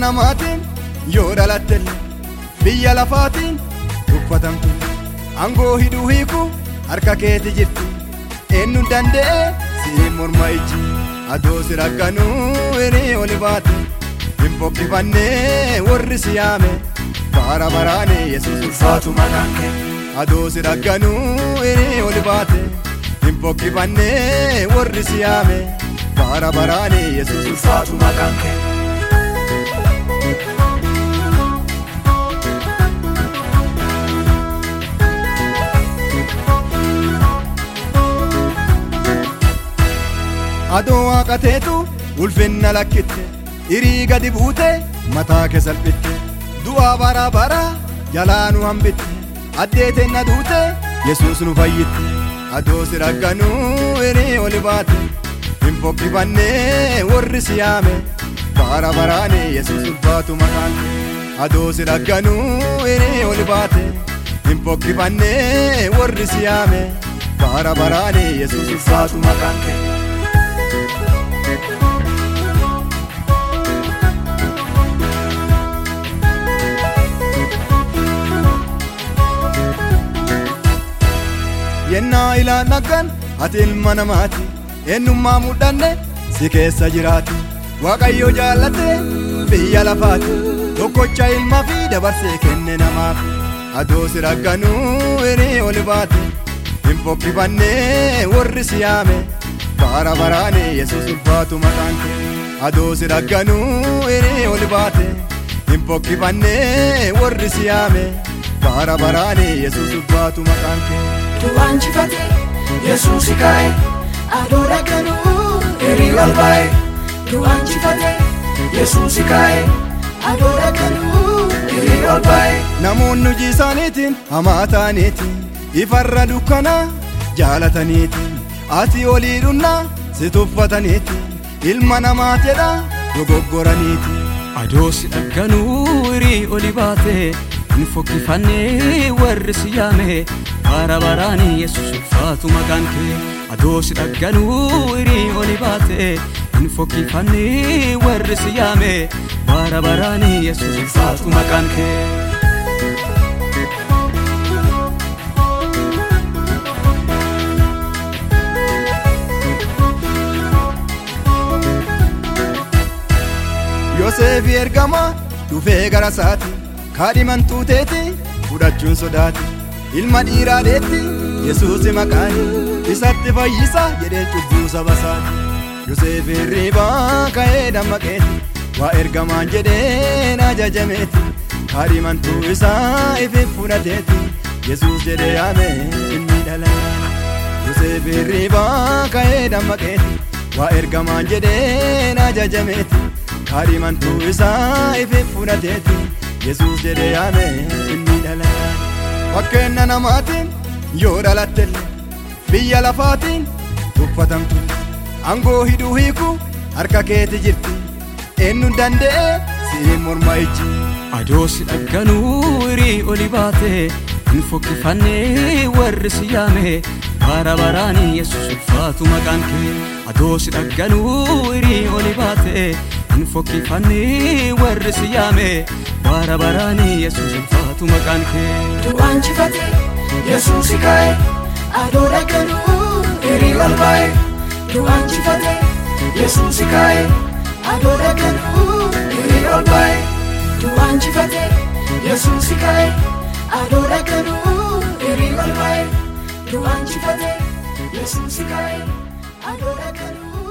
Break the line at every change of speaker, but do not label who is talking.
namaatiin yoo dhalattellee biyya lafaatiin tuffatamtu angoo hidhuu hiiku harka keeti jirti eenyu danda'e siin morma iji adoo si rakkanuu hirii oli baate hin fokkifannee warri si yaame bara baraane yesuus ulfaatu maqaan kee adoo si rakkanuu hirii oli baate hin fokkifannee warri si yaame bara baraane yesuus ulfaatu maqaan kee. adoo waaqateetu ulfinna lakkitte hirii gadi buute mataa kee salphitte du'aa bara bara jalaa nu hambitte addeeteen na duute yesuus nu fayyitte adoo si rakkanuu hirii oli baate hin fokkifannee warri si yaame bara baraane yesuus ulfaatu maqaan adoo si rakkanuu hirii oli baate hin fokkifannee warri si yaame bara baraane yesuus ulfaatu maqaan kee. yennaa ilaan dhaggan ati ilma namaati eenyummaa mudhanne si keessa jiraati waaqayyo jaallate biyya lafaati tokkocha ilma fi dabarsee kenne namaaf adoo si rakkanuu hirii oli baate hin fokkifannee warri si yaame bara baraane yesuus ulfaatu maqaan kee adoo si rakkanuu hirii oli baate hin fokkifannee warri si yaame bara baraane yesuus ulfaatu maqaan kee.
du'aanjifate yesuusi kaa'e adoo dhagganuu hirii ol baa'e du'aanjifate yesuusi kaa'e adoo dhagganuu hirii ol baa'e
namoonni hojii isaaniitiin hamaa ta'aniitiin ifarra dukkanaa jaalataniitiin ati olii dhunnaa si tuffataniitiin ilma namaa jedha dogoggoraniitiin.
adoo si dhagganuu hirii oli baate hin fokkifannee warri si yaame bara baraani yesus ulfaatu maqaan kee adoo si dhagganuu hirii oli baate hin fokkifannee warri si yaame bara baraani yesus ulfaatu maqaan kee.
Yoseefi ergama dhufee gara isaati kaadhiman tuuteeti fudhachuun sodaati ilma dhiiraadeetti yesuusi maqaani isatti fayyisa jedhee cubbuu saba isaati Yoseef hirriibaa ka'ee dammaqeeti waa ergamaan jedheen ajajameeti kaadhimantuu isaa ifi fudhateeti yesuus jedhee yaame inni dhalate Yoseef hirriibaa ka'ee dammaqeeti waa ergamaan jedheen ajajameeti kaadhimantuu isaa ifi fudhateeti yesuus jedhee yaame inni dhalate fakkeenya namaatiin yoo dhalattelle biyya lafaatiin tuffatamtu angoo hidhuu hiiku harka keeti jirti eenyu danda'e siin morma iji
adoo si dhagganuu hirii oli baate hin fokkifannee warri si yaame bara baraani yesus ulfaatu maqaan kee adoo si dhagganuu hirii oli baate hin fokkifannee warri si yaame bara baraani yesus ulfaatu maqaan kee
du'aanjifate yesuusi kaa'e adoo dhagganuu hirii ol baa'e du'aanjifate yesuusi kaa'e adoo dhagganuu hirii ol baa'e du'aanjifate yesuusi kaa'e adoo dhagganuu hirii ol baa'e du'aanjifate yesuusi kaa'e adoo dhagganuu